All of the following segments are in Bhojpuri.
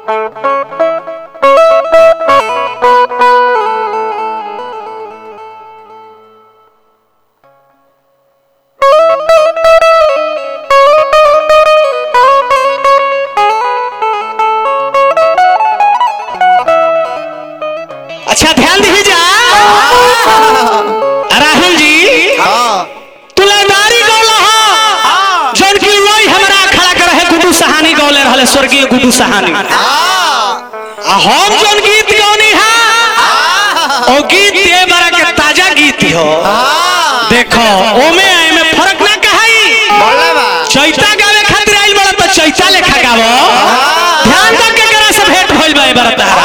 अच्छा ध्यान दीजिए राहुल जी तुलादारी गौला हो जौन की वही हमरा खड़ा कर है गुड्डू सहानी गौले रहले स्वर्गीय गुड्डू सहानी आ हम जौन गीत गौनी है ओ गीत ये बड़ा के ताजा गीत हो देखो ओमे आए में फर्क ना कहाई चैता गावे खातिर आइल बड़ा तो चैता लेखा गावो ध्यान दो के करा से भेंट होइल बा ए बड़ा तारा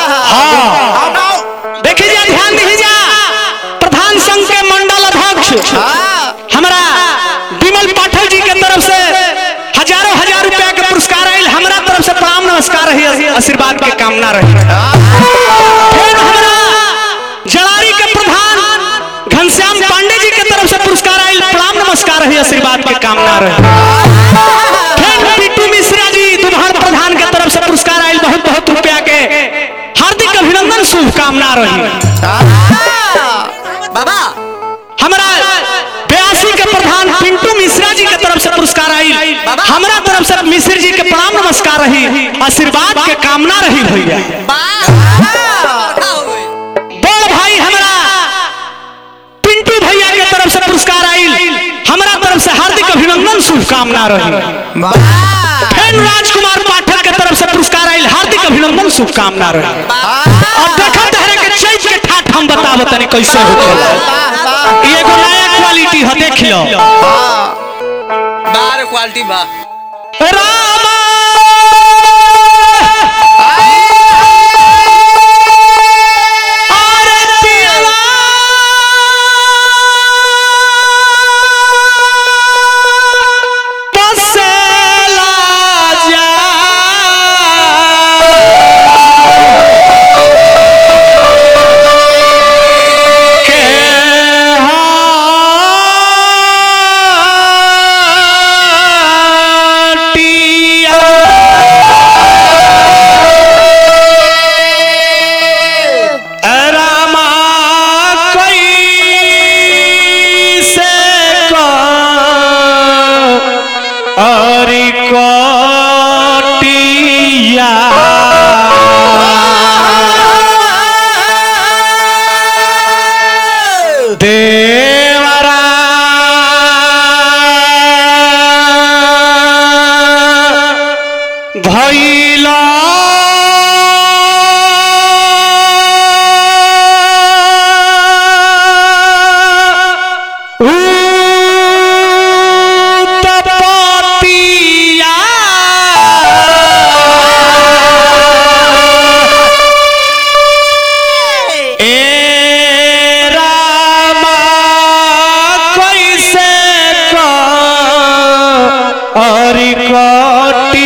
हां देखी जा ध्यान दीजिए जा प्रधान संघ के मंडल अध्यक्ष हमारा विमल पाठक जी के तरफ से हजारों हजार रुपया के पुरस्कार आयल हमरा तरफ से प्रणाम नमस्कार रही आशीर्वाद के कामना रही फिर हमारा जड़ारी के प्रधान घनश्याम पांडे जी के तरफ से पुरस्कार आयल प्रणाम नमस्कार रही आशीर्वाद के कामना रही फिर पिट्टू मिश्रा जी दुधार प्रधान के तरफ से पुरस्कार आयल बहुत बहुत रुपया के हार्दिक अभिनंदन शुभकामना रही बाबा हमारा बयासी के प्रधान पिंटू मिश्रा जी के तरफ से पुरस्कार आई हमारा तरफ से मिश्र जी के प्रणाम नमस्कार रही आशीर्वाद के कामना रही भैया बड़ भाई हमारा पिंटू भैया के तरफ से पुरस्कार आई हमारा तरफ से हार्दिक अभिनंदन शुभकामना रही फिर राजकुमार पाठक के तरफ से पुरस्कार आई हार्दिक अभिनंदन शुभकामना रही अब देखा तहरे के चैत के ठाठ हम बताब तनी कैसे होखेला ये एगो नया क्वालिटी है देख लो बार क्वालिटी बा रामा आरतिया बसेला जा के हाटिया रामा कैसे अरि कटिया देवरा भैला उत्पत्तिया ए रामा कैसे अरि कटिया